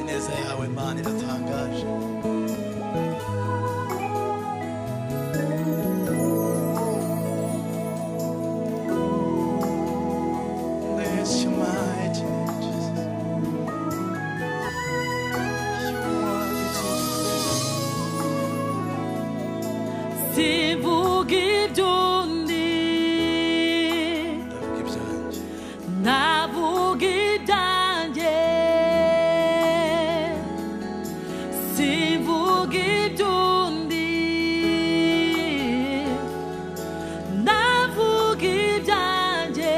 neza yawe mana iratangaje Bless your mighty name, Jesus. You are the King. Sivuga iby'undi Ndavuga ibyanjye, navuga ibyanjye Sivuga iby'undi navuga ibyanjye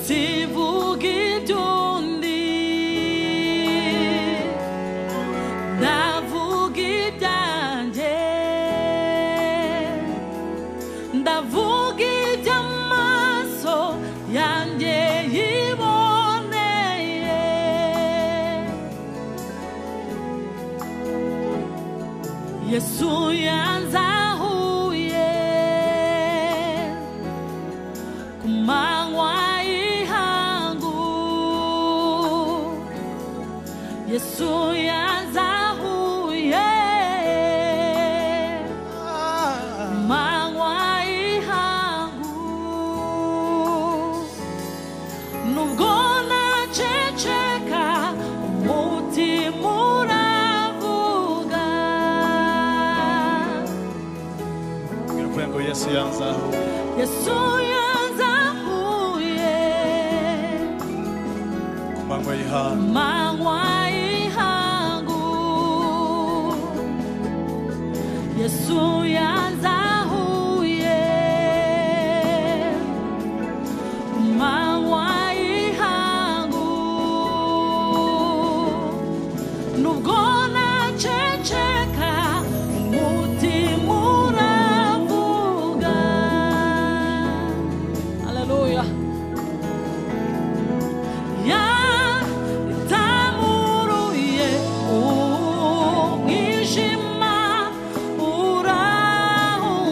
Sivuga iby'undi ndavuga ibyanjye ndavuga iby'amaso yanjye yiboneye yesu yanzahuye ku manywa y'ihangu yesu yanzahuye ah, manywa y'ihangu nubwo naceceka umutima uravuga Mbwira ukuri ngo Yesu yanzahuye yesu yanzahuye ku manywa y'ihangu manywa y'ihangu yesu yanzahuye manywa y'ihangu nubwo naceceka umutima uravuga haleluya yatamuruye umwijima uraho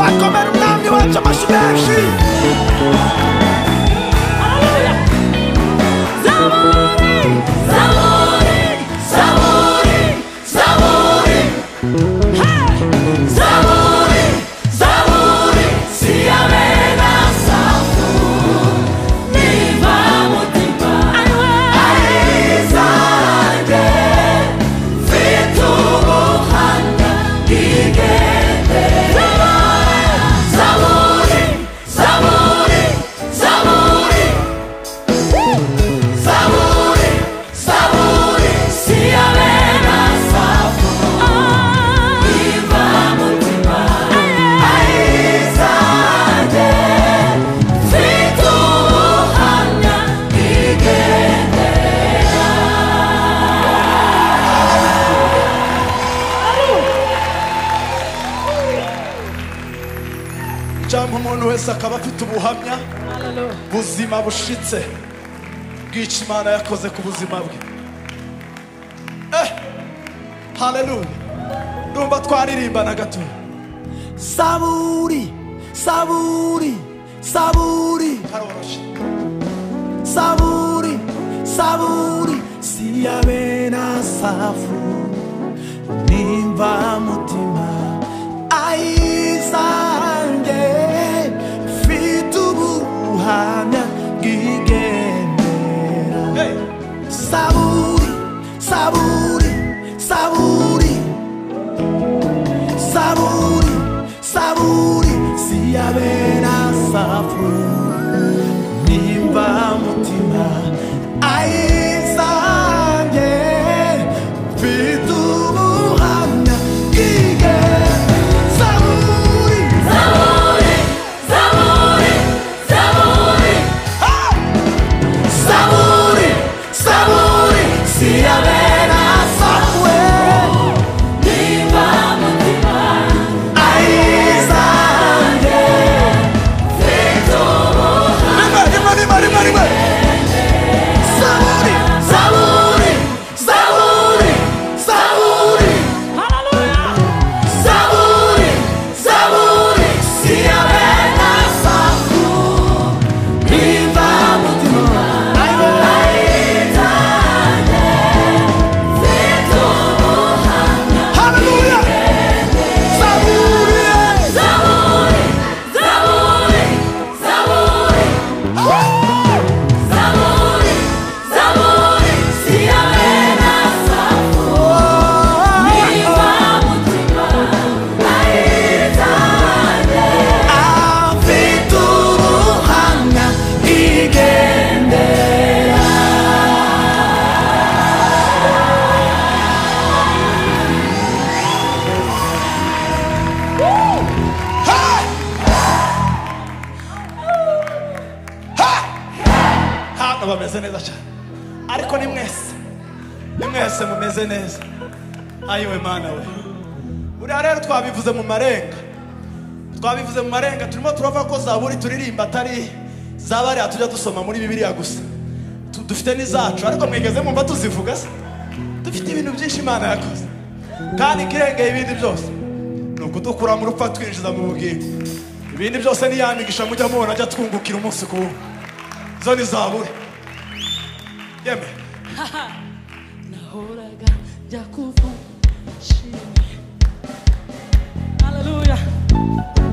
akomera umwami wacu amashyi menshi Haleluya. Zaburi, zaburi, zaburi, zaburi. Hey! Zaburi, zaburi, siyame na safu. Niva mutima. Ayizange, fitubuhana, igende. Zaburi, zaburi, zaburi. Zaburi, zaburi, siyame na safu. Niva mutima. Ayizange, fitubuhana, igende. cyangwa umuntu wese akaba afite ubuhamya buzima bushitse bw'icyo imana yakoze ku buzima bwe eh haleluya ndumva twaririmbana gato Saburi, saburi, saburi, haroroshye saburi, saburi, siyabe na safu, nimba mutima, ayizange, fitubu hamya gigendera. hey Saburi, saburi, saburi, saburi, saburi, siyabera safu, nimba mutima, ayizange, bitubuhamya, ige, saburi, Zaburi, zaburi, zaburi. saburi, saburi, siyabera safu, Niva mutima. ayizange. rimwe rimwe rimwe rimwe rimwe Saburi, saburi, saburi, saburi, Hallelujah. saburi, saburi, siyabe na safu, nimba mutima, haleluya saburi, Zaburi, zaburi, zaburi, zaburi, siyame na safu. Niva mutima, ayizange. afitu buhamya igendera. hano bameze neza cyane ariko ni mwese ni mwese mumeze neza ayiwe mana we buriya rero twabivuze mu marenga twabivuze mu marenga turimo turava ko zaburi turirimba atari zabariya tujya dusoma muri bibiliya gusa Tu- dufite n'izacu ariko mwigeze mumva tuzivuga se dufite ibintu byinshi imana yakoze kandi ikirengeye ibindi byose ni ukudukura mu rupfu atwinjiza mu bugingo ibindi byose ni ya migisha mujya mubona ajya twungukira umunsi ku wundi zo ni zaburi yeme Nahoraga njya kuva nshimye. Hallelujah.